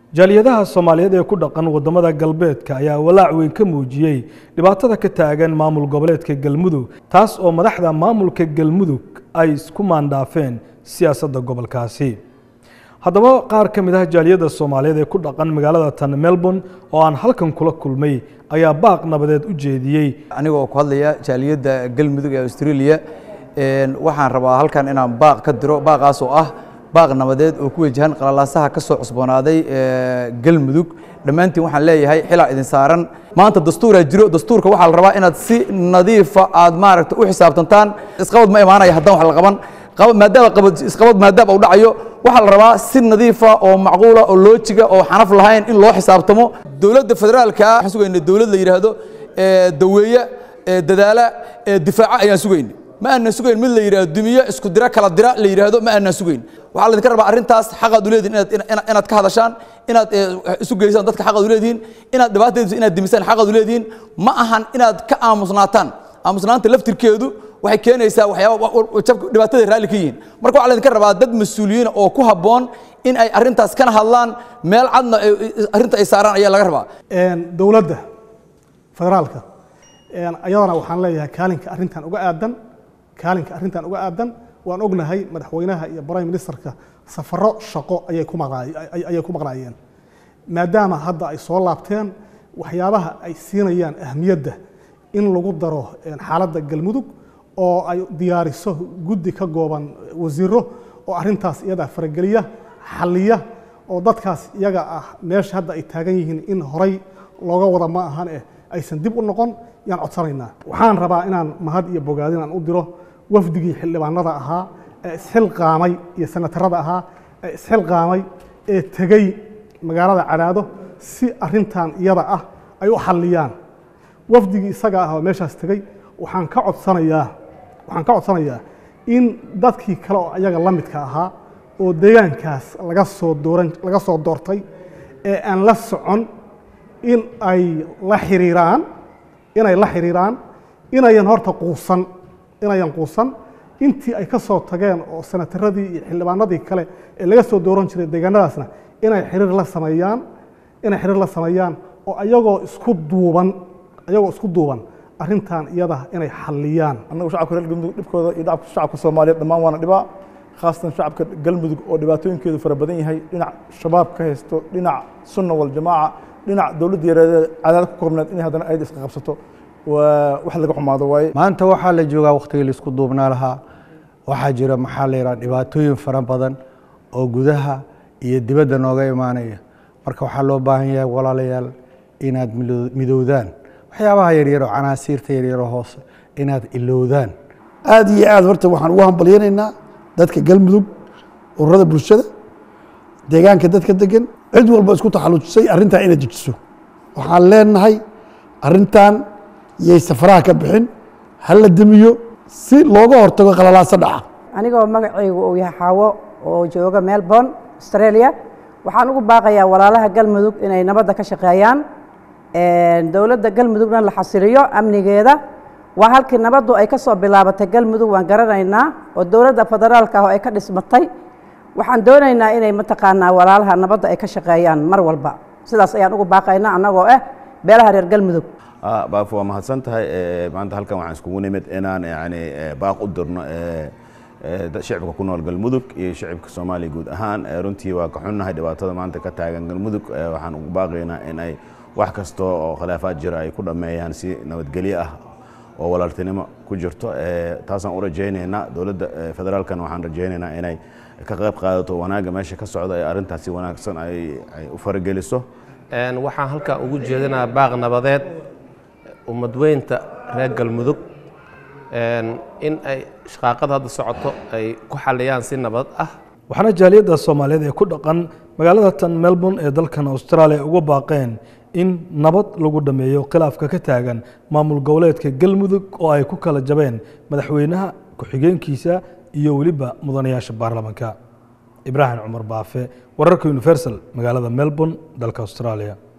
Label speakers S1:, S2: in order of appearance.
S1: jaaliyadaha soomaaliyeed ee ku dhaqan waddamada galbeedka ayaa walaac weyn ka muujiyey dhibaatada ka taagan maamul goboleedka galmudug taas oo madaxda maamulka galmudug ay isku maandhaafeen siyaasadda gobolkaasi haddaba qaar ka mid ah jaaliyadda soomaaliyeed ee ku dhaqan magaalada tan melbourne oo aan halkan kula kulmay ayaa baaq nabadeed u jeediyey
S2: anigoo ku hadlaya jaaliyadda galmudug ee australia waxaan rabaa halkan inaan baaq ka diro baaqaas oo ah baaq nabadeed oo ku wajahan qalalaasaha ka soo cusboonaaday galmudug dhammaantiin waxaan leeyahay xilaa idin saaran maanta dastuuraa jiro dastuurka waxaa la rabaa inaad si nadiifa aad maaragta u xisaabtantaan isqabad ma imaanaya haddaan wax la qaban maadaama qabad isqabad maadaama uu dhacayo waxaa la rabaa si nadiifa oo macquula oo loojiga oo xanaf lahayn in loo xisaabtamo dowladda federaalka ah waxaan sugayna dowlad la yidhaahdo daweeye dadaala difaaca ayaan sugayna ma aanan sugayn mid la yidhahdo dumiye isku dira kala dira la yidhaahdo ma aanan sugayn waxaa laydinka rabaa arrintaas xaqaad u leedihin inaad ka hadashaan inaad isu geysaan dadka xaqaad u leedihiin inaad dhibaatadiisa inaad dimisaan xaqaad u leedihiin ma ahan inaad ka aamusnaataan aamusnaanta laftirkeedu waxay keenaysaa waxyaaba dhibaatada raalli ka yihiin marka waxaa laydinka rabaa dad mas-uuliyiina oo ku habboon in ay arrintaas kana hadlaan meel cadna arrinta ay saaraan ayaa laga rabaa
S3: dowladda federaalka ayadana waxaan leeyahay kaalinka arrintan uga aadan kaalinka arrintan uga aadan waan ognahay madaxweynaha iyo prime ministerka safaro shaqo ayay ku ayay ku maqnaayeen maadaama hadda ay soo laabteen waxyaabaha ay siinayaan ahmiyadda in lagu daro xaaladda galmudug oo ay diyaariso guddi ka gooban wasiiro oo arrintaas iyada farageliya xalliya oo dadkaas iyaga ah meesha hadda ay taagan yihiin in horay looga wada ma ahan eh aysan dib u noqon yaan codsanaynaa waxaan rabaa inaan mahad iyo bogaadin aan u diro wafdigii xildhibaanada ahaa ee isxilqaamay iyo senatarada ahaa ee isxilqaamay ee tegey magaalada cadaado si arrintan iyada ah ay u xalliyaan wafdigii isaga ah oo meeshaas tegey waxaan ka codsanayaa waxaan ka codsanayaa in dadkii kale oo ayaga la midka ahaa oo deegaankaas laga soo dooran laga soo doortay ee aan la socon in ay la xiriiraan inay la xiriiraan inayan horta quusan inayan quusan intii ay ka soo tageen oo senataradii iyo xildhibaanadii kale ee laga soo dooran jiray deegaanadaasna inay xiriir la sameeyaan inay xiriir la sameeyaan oo ayagoo isku duuban ayagoo isku duuban arrintan iyada inay xalliyaan
S4: annagu shacabka reer galmudug dhibkooda iyo dhacabka shacabka soomaaliyeed dhammaan waana dhibaa khaasatan shacabka galmudug oo dhibaatooyinkeedu fara badan yahay dhinac shabaab ka haysto dhinac sunna waljamaaca dhinac dowladda yareedee cadaad ku koobneed inay haddana ayada iska qabsato waa wax laga xumaado waaye
S5: maanta waxaa la joogaa wakhtigii laisku duubnaa lahaa waxaa jira maxaa la yidhaha dhibaatooyin fara badan oo gudaha iyo dibadda nooga imaanaya marka waxaa loo baahan yahay walaalayaal inaad midowdaan waxyaabaha yaryar oo canaasiirta yaryaroo hoose inaad ilowdaan
S6: aad iyo aad horta waxaan ugu hambalyanaynaa dadka galmudug ururada bulshada deegaanka dadka degan cid walba isku taxallujisay arrintaa inay dejiso waxaan leenahay arrintan yay safaraha ka bixin ha la demiyo si looga hortago qalalaasa dhaca
S7: anigoo magacaygu uu yahay xaawo oo jooga melbourne australia waxaan ugu baaqayaa walaalaha galmudug inay nabadda ka shaqeeyaan dowladda galmudugna la xasiliyo amnigeeda waa halkii nabaddu ay ka soo bilaabatay galmudug waan garanaynaa oo dowladda federaalka ah oo ay ka dhismatay waxaan doonaynaa inay mataqaanaa walaalaha nabadda ay ka shaqeeyaan mar walba sidaas ayaan ugu baaqaynaa annagoo ah beelaha reer galmudug
S8: baaf waa mahadsan tahay maanta halkan waxaan iskugu nimid inaan yani baaq u dirno shicibka ku nool galmudug iyo shicibka soomaaliya guud ahaan runtii waa ka xunnahay dhibaatada maanta ka taagan galmudug waxaan ugu baaqaynaa in ay wax kasta oo khilaafaad jira ay ku dhammeeyaan si nabadgelyo ah oo walaaltinimo ku jirto taasaan u rajaynaynaa dowladda federaalkan waxaan rajaynaynaa inay ka qayb qaadato wanaagga meesha ka socda ee arrintaas si wanaagsan ay u farageliso
S9: waxaan halkaa ugu jeedinaa baaq nabadeed ummadweynta reer galmudug in ay shaqaaqada hadda socoto ay ku xaliyaan si nabad ah
S1: waxaana jaaliyadda soomaaliyeed ee ku dhaqan magaalada tan melbourne ee dalkan austraaliya uga baaqeen in nabad lagu dhammeeyo khilaafka ka taagan maamul goboleedka galmudug oo ay ku kala jabeen madaxweynaha ku-xigeenkiisa iyo weliba mudanayaasha baarlamaanka ibraahim cumar baafe wararka universal magaalada melbourne dalka australia